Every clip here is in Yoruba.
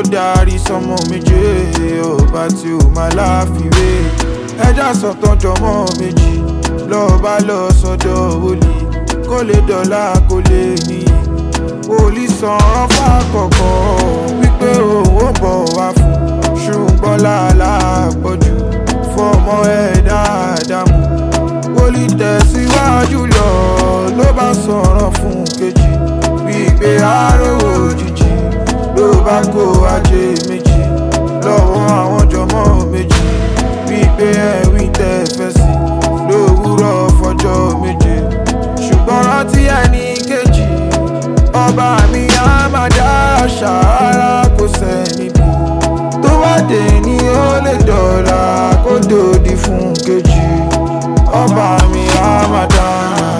darí sọmọ méje ọba tí ó máa láfiwé ẹja sọtàn jọmọ méjì lọ́ọ̀bá lọ sọ́dọ̀ wòlíì kó lè dọ̀la kó lè ní wòlíì san fákọ̀kọ̀ wípé òun ò bọ̀ wá fún ṣùgbọ́n làálà pọ̀jù fọmọ ẹ̀ dáadáa mú wòlíì tẹ̀síwájú lọ ló bá sọ̀rọ̀ fún kejì wípé àárò òjijì ló bá kó ajé méjì lọ́wọ́ àwọn jọmọ́ méjì wípé ẹ̀wí tẹ́ fẹ́ sí lówùúrọ̀ fọjọ́ méje ṣùgbọ́n rántí ẹni kejì ọba mi á máa dá ṣàárá kò sẹ́ni bí tó bá dé ní ó lè dọ̀la kó dòdì fún kejì ọba mi á máa dá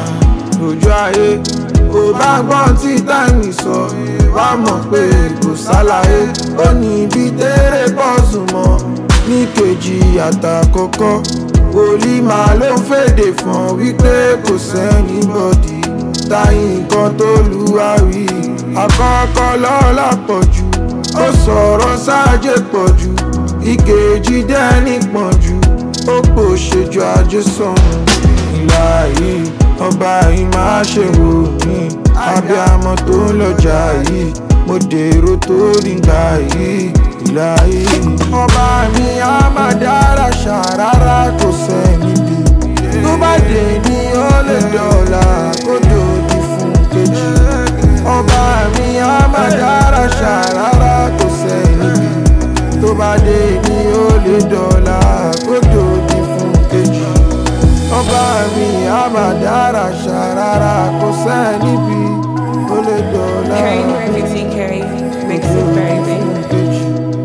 lójú ayé kò bá gbọ́n tí táìmì sọ wá mọ̀ pé kò sálàyé ó ní ibi tẹ́rẹ̀ pọ̀sùn mọ́ ní kejì àtàkọ́kọ́ wòlíì máa ló ń fèdè fún wípé kò sẹ́ni bọ́dì táyì nǹkan tó lu àwí àkọ́kọ́ lọ́la pọ̀jù ó sọ̀rọ̀ sáájé pọ̀jù ìkejì dẹ́ni pọ̀jù ó pò ṣèjọ ajé sọ̀rọ̀ ìlà yìí ọba yìí máa ṣe wò mí abiyamọ tó ń lọjà yìí mo dèrò tó nígbà yìí ìlà yìí. ọba mi á máa dára ṣàrárá kò sẹ́ni bí tó bá dé ní ó lè dọ̀la kó dòdì fún kejì. ọba mi á máa dára ṣàrárá kò sẹ́ni bí tó bá dé ní ó lè dọ̀la kó dòdì fún kejì ọba mi á máa dára ṣàrárá kò sẹ́ni bí ó lè dọ̀la. Carry Murphy T. Carry makes it very big. Kejì.